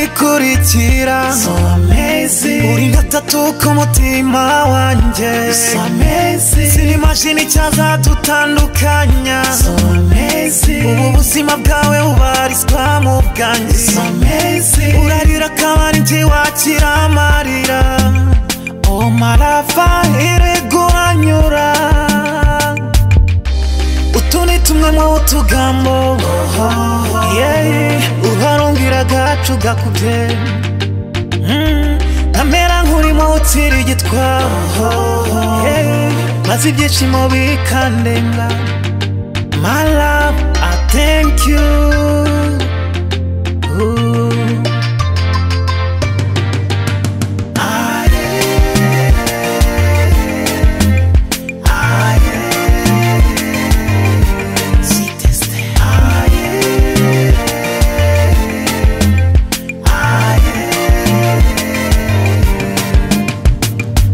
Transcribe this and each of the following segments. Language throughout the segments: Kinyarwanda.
ikurikira so amazing uri gatatu k'umutima wanjye so amazing sinimashini cyazadutandukanya so amazing ubu buzima bwawe bubarizwa mu bwanjye so amazing urarira akabari ntiwakira amarira omarava iriguhanyura utu ni tumwe mu utugambo uharungira agacu gakubye Mm, nkamera nk'urimo utsira igitwaro Yeah, maze ibyishimo bikandenga My love, I thank you Ooh.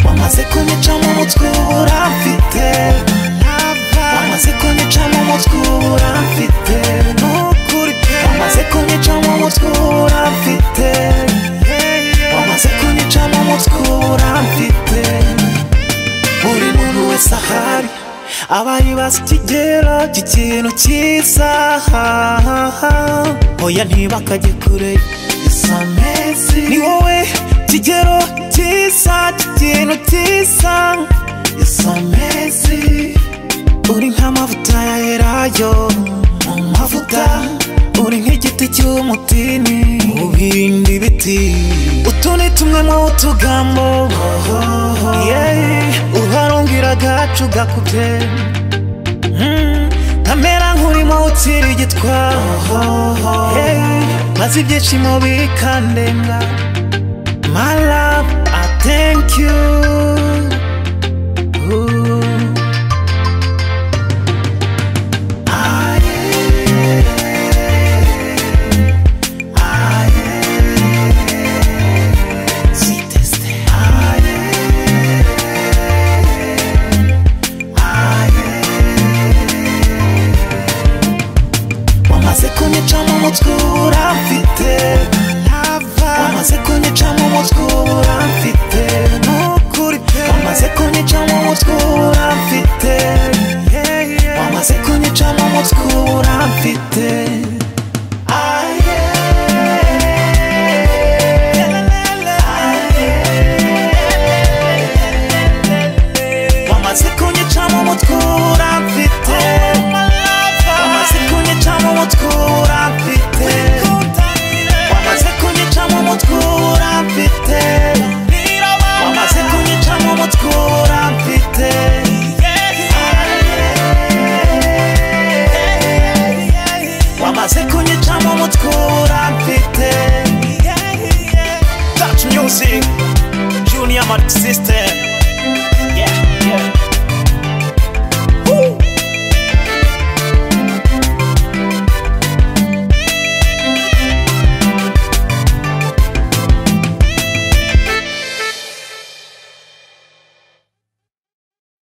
wamaze kunyica mu mutwe ubura mfite wamaze kunyica mu mutwe ubura mfite nukuri pe wamaze kunyica mu mutwe ubura mfite wamaze kunyica mu mutwe ubura mfite buri muntu wese ahari aba yibaza ikigero cy'ikintu cyiza oya ntibakajye kure so amazing ni wowe kigero cyiza cy'ikintu cyiza so amazing uri nk'amavuta ya elayo mu mavuta uri nk'igiti cy'umutini mu bindi biti utu ni tumwe mu tugambo yeah. uharungira agacu gakubye Mm, nkamera nk'urimo utsira igitwaro yeah. maze ibyishimo bikandenga My love, I thank you Ooh. wamaze kunyica mu mutwe ubura mfite wamaze kunyica mu mutwe ubura mfite nukuri pe wamaze kunyica mu mutwe ubura mfite wamaze kunyica mu mutwe ubura mfite Ah, yeah. Ah, yeah. wamaze kunyica mu mutwe ubura mfite wamaze kunyica mu mutwe ubura mfite wamaze kunyica mu mutwe ubura mfite wamaze kunyica mu mutwe ubura mfite wamaze kunyica mu mutwe ubura mfite touch music junior mad system